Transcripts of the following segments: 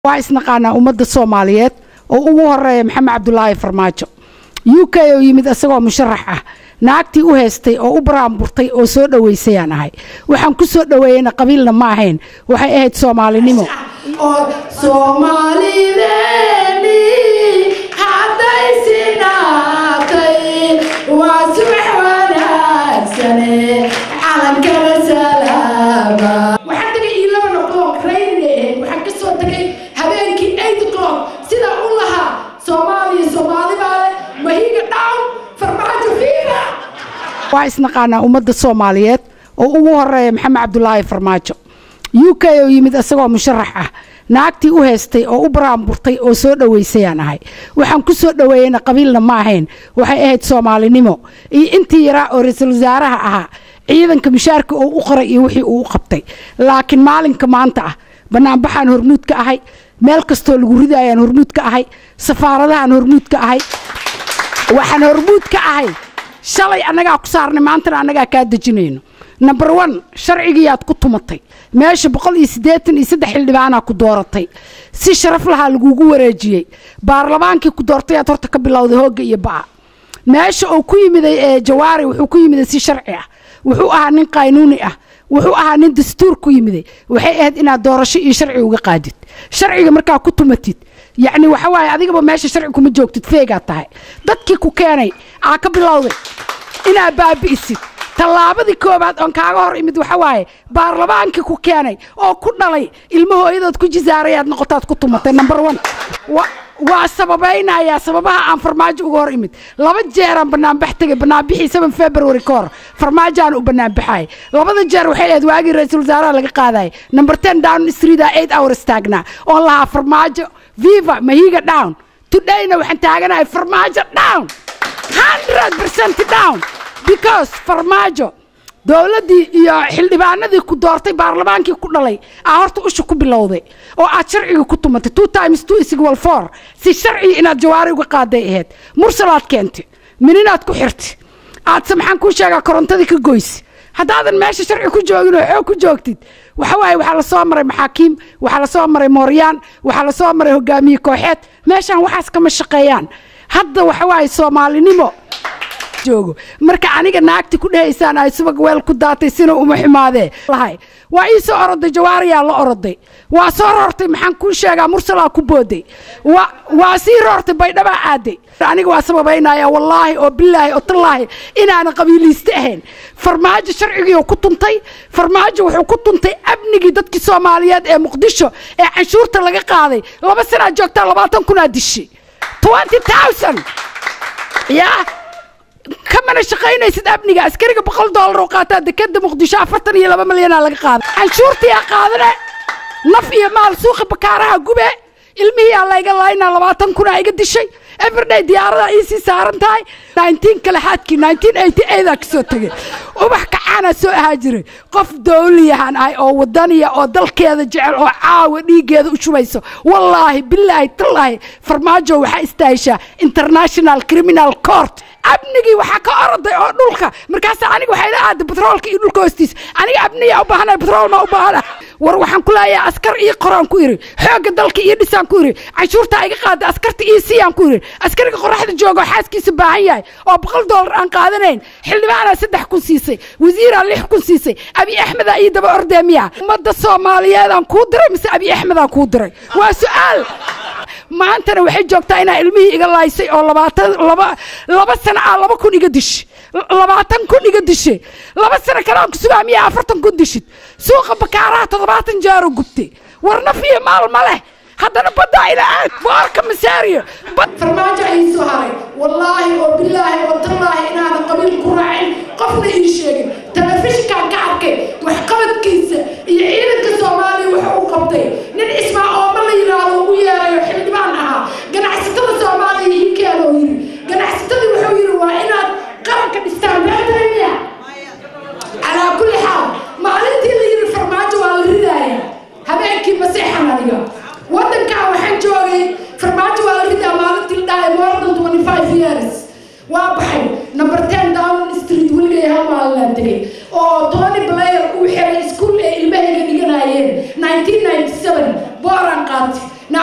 waa isnaqaanaa ummadda soomaaliyeed oo ugu horeeya maxamed cabdulaahi farmaajo u k oo yimid isagoo musharax ah naagtii u heystay oo u baraanburtay oo soo dhoweysayaan ahay waxaan ku soo dhoweeyeyna qabiilna ma ahayn waxay ahayd soomaalinimo soomaalideeni hadday sinaatay waa subax wanaagsane calankana salaama waxaan tagay eleven o'clock rainy ahayd waxaan ka soo tagay habeenkii eight o'clock sidaa u lahaa soomaaliya soomaali baale mahiga down farmaajo fiira waa isnaqaanaa ummadda soomaaliyeed oo ugu horeeya maxamed cabdulaahi farmaajo u k oo yimid isagoo musharax ah naagtii u heystay oo u baraanburtay oo soo dhoweysayaan ahay waxaan ku soo dhoweeyeyna qabiilna ma ahayn waxay ahayd soomaalinimo iyo intii yaraa oo ra-iisul wasaaraha ahaa ciidanka mushaarka oo u qoray iyo wixii uu u qabtay laakiin maalinka maanta ah banaanbaxaan hormuud ka ahay meel kastoo lagu ridaayaan hormuud ka ahay safaaradahaan hormuud ka ahay waxaan hormuud ka ahay shalay annagaa ku saarnay maantana annagaa kaa dejinayno number one sharcigiiyaad ku tumatay meesha boqol iyo siddeetan iyo saddex xildhibaanaa ku dooratay si sharaf lahaa lagugu wareejiyey baarlamaankii ku doortayaad horta ka bilowday hoogga iyo ba'a meesha uu ku yimiday ee jawaari wuxuu ku yimiday si sharci ah wuxuu ahaa nin qaynuuni ah wuxuu ahaa nin dastuur ku yimiday waxay ahayd inaad doorasho iyo sharci uga qaadid sharciga markaa ku tumatid yacni waxa waaye adigaba meesha sharci kuma joogtid feegaad tahay dadkii ku keenay aa ka bilowday inaad baabi'isid tallaabadii koobaad oon kaaga hor imid waxa waaye baarlamaankii ku keenay oo ku dhalay ilmo hooyadood ku jisaarayaad noqotaad ku tumatay number one waa sababaynayaa sababaha aan farmaajo uga hor imid laba jeeraan banaanbax tegay banaanbixii seven february ka hor farmaajoaan u banaanbaxay labada jeer waxay ahayd waagii ra-iisul wasaaraha laga qaadayay number ten down street eight hours taagnaa oon lahaa farmaajo viva mahiga down todayna waxaan taaganahay farmaajo down hundred percent down because farmaajo dowladdii iyo xildhibaanadii ku doortay baarlamaankii ku dhalay aa horta usha ku bilowday oo aad sharciga ku tumatay two times two is equal four si sharciga inaad jawaari uga qaaday ahayd mursalaad keentay mininaad ku xirtay aadse maxaan kuu sheegaa korontadii ka goysi haddaadan meesha sharci ku joogin oo xoog ku joogtid waxa waaye waxaa la soo maray maxaakiim waxaa la soo maray mooryaan waxaa la soo maray hogaamiye kooxeed meeshaan waxaas kama shaqeeyaan hadda waxa waaye soomaalinimo joogo marka aniga naagti ku dhehaysaan ay subag weel ku daatay sina uma xumaadee lahay waa ii soo oroday jawaariyaa la oroday waa soo roortay maxaan kuu sheegaa mursalaa ku booday waa sii roortay baydhabaa aaday aniga waa sababaynaya wallaahi oo bilaahi oo tallaahi inaanan qabiiliiste ahayn farmaajo sharcigii ku tuntay farmaajo wuxuu ku tuntay amnigii dadkii soomaaliyeed ee muqdisho ee canshuurta laga qaaday laba sanaa joogtaa labaatan kunaa dishay twenty thousand yaa kamana shaqaynaysid amniga askariga boqol doolar oo qaataa dekeda muqdisho afartan iyo laba milyanaa laga qaada canshuurtiyaa qaadane naf iyo maal suuqa bakaaraha gube ilmihiyaa layga laynaa labaatan kunaa iga dishay everday diyaaradaa iisii saaran tahay nineteen kale xaadkii nineteen eighty eightaa kasoo tegay ubax kacaanaa soo ahaa jiray qof dowliyahan ahay oo wadaniya oo dalkeeda jecel oo caawa dhiiggeeda u shubayso wallaahi bilaahi tallaahi farmaajo waxaa istaahishaa international criminal court amnigii waxaa ka oroday oo dhulka markaas aniga waxay la aaday batroolka iyo dhulka hoostiisa aniga amniyaa u baahana batrool maa u baahana war waxaan ku leeyahay askar ii qoraan ku iri xoogga dalka ii dhisaan ku iri canshuurtaa iga qaada askarta ii siiyaan ku iri askariga qoraxda jooga oo xaaskiisa baahan yahay oo boqol doolar aan qaadanayn xildhibaanaa saddex kun siisay wasiiraa lix kun siisay abi axmedaa ii daba ordeemiya ummadda soomaaliyeedaan kuu diray mise abi axmedaan kuu diray waa su-aal maantana waxay joogtaa inaa ilmihii iga laaysay oo labaatan laba laba sano ah laba kun iga dish labaatan kun iga dishe laba sano kale aan ku sugaa miyaa afartan kun dishid suuqa bakaaraha toddobaatan jaaro gubtay war naf iyo maal ma leh haddana baddaa ila aad boorka masaariyo farmaajo ayii soo haray wallaahi oo bilaahi oo tallaahi inaanan qabiil ku raacin qofna ii sheegin telefishinkaan ka arkay waxqabadkiisa iyo ciidanka soomaaliya waxa uu qabtay nin ismaa ooma la yidhaahdo ugu yeerayo xildhibaan ahaa ganacsatada soomaaliya ii keenoo yiri ganacsatadii wuxuu yidhi waa inaad qaranka dhistaan beertaymiya calaa kulli xaal maalintii la yidhi farmaajo waa la ridaaya habeenkii maseexan aniga waddankan waxaan joogay farmaajo waa la ridaa maalintii la dhahay more than twenty five years waa baxay number ten down street weligay hal maalinaan tegay oo tony blair uu xiray iskuul ee ilmahayga dhiganayeen nineteen ninety seven booraan qaatay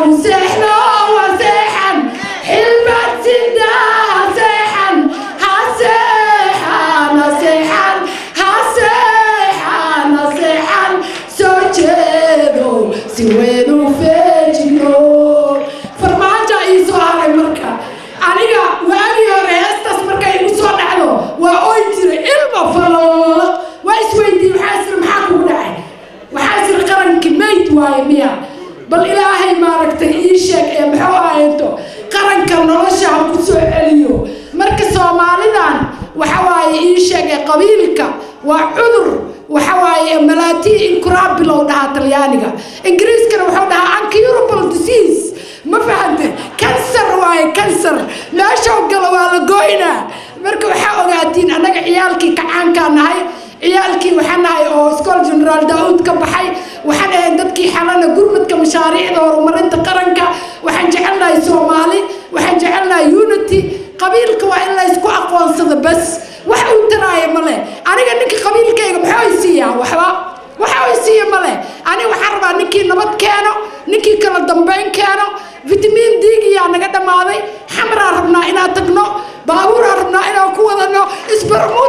seexno waa seexan xilbaad sidaa ha seexan ha seexan ha seexan ha seexan ha seexan soo jeedo si weyn u feejino farmaajo ii soo haray marka aniga waagii hore heestaas markay igu soo dhacdo waa oy jiray ilma faloola waa isweydiiyey waxaa isiri maxaa kugu dhacay waxaa isiri qarankii mayd waaye miya bal ilaahay maaragtay ii sheeg ee muxuu ahayto qaranka nolosha ha ku soo celiyo marka soomaalidan waxa waaye ii sheeg ee qabiilka waa cudur waxa waaye malaatii incurabilow dhahaa talyaaniga ingiriiskana wuxuu dhahaa uncurable disease ma fahante kansar waaye kansar meeshoo galo waa la gooynaa marka waxaa ogaatiin annaga ciyaalkii kacaankaa nahay ciyaalkii waxaan nahay oo school generaal daauud ka baxay waxaan ahayn dadkii xalana gurmadka mashaariicda horumarinta qaranka waxaan jecelnahay soomaali waxaan jecelnahay unity qabiilka waa in laysku aqoonsado bas wax uu taraaya male aniga ninka qabiilkayga maxaa i siiyaa waxba waxa uu siiya male aniga waxaan rabaa ninkii nabad keeno ninkii kala dambeyn keeno fitamiin diigiyaa naga dhammaaday xamraa rabnaa inaan tagno baabuuraa rabnaa inaan ku wadano isbarmuud